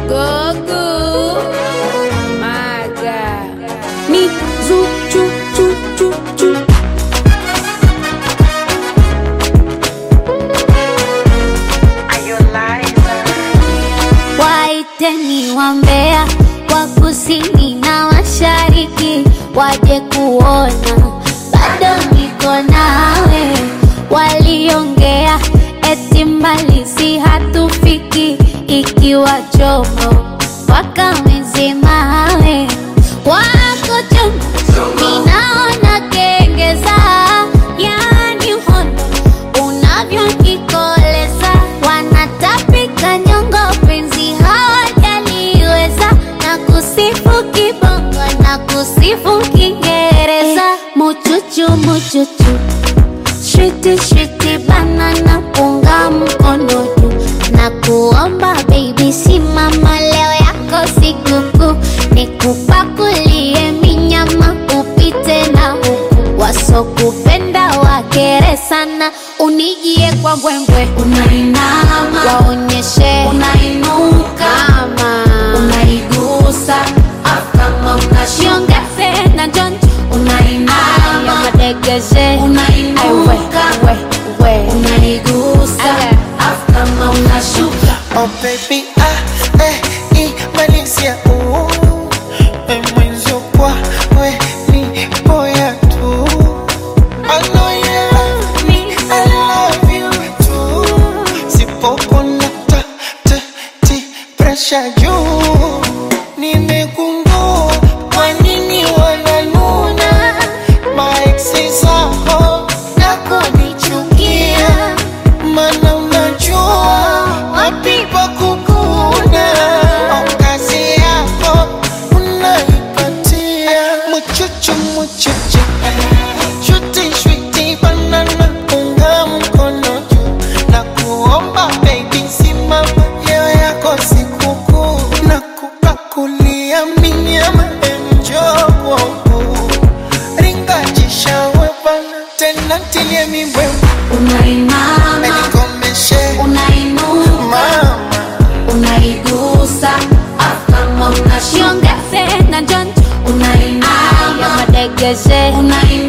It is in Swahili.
Gogo. Maga. Ni zu chu chu chu chu. Waiteni wambea wa kusini na mashariki waje kuona, bado niko nawe. Waliongea eti mbali si hatufiki, ikiwa chomo wakamezemawe wako chomo, ninaona kengeza, yani hondo unavyonikoleza, wanatapika nyongo, penzi hawajaliweza, na kusifu kibongo na kusifu Kiingereza, muchuchu muchuchu Shiti shiti banana punga mkono juu na kuomba baby, simama leo yako sikukuu, nikupakulie minyama upite na huku, wasokupenda wakere sana, unijie kwa mbwembwe, unainama waonyeshe unainuka, kama unaigusa afu kama unashiongeze na jonjo, unainama madegeshe unainuka, we, we. unaigusa afu kama unashuka Oh baby, ah, eh, imalizia uh, eh, mwenzio kwa we ni boya tu I know you love me, I love you too Sipopona ta, ta, ti, pressure juu Nimegundua kwa nini wananuna Maeksi zako na kunichukia Mana unajua wapi pa kukuna Au kazi yako unaipatia Muchuchu muchuchu Shuti shuti banana unga mkono juu Na kuomba baby simama leo yako sikukuu Na kupakulia minyama enjoy Ringajisha wepana tena tilie mibwembe unainama Nikomeshe unainuka mama unaigusa afu kama unashiongeze na jonjo unainama madegeshe unainama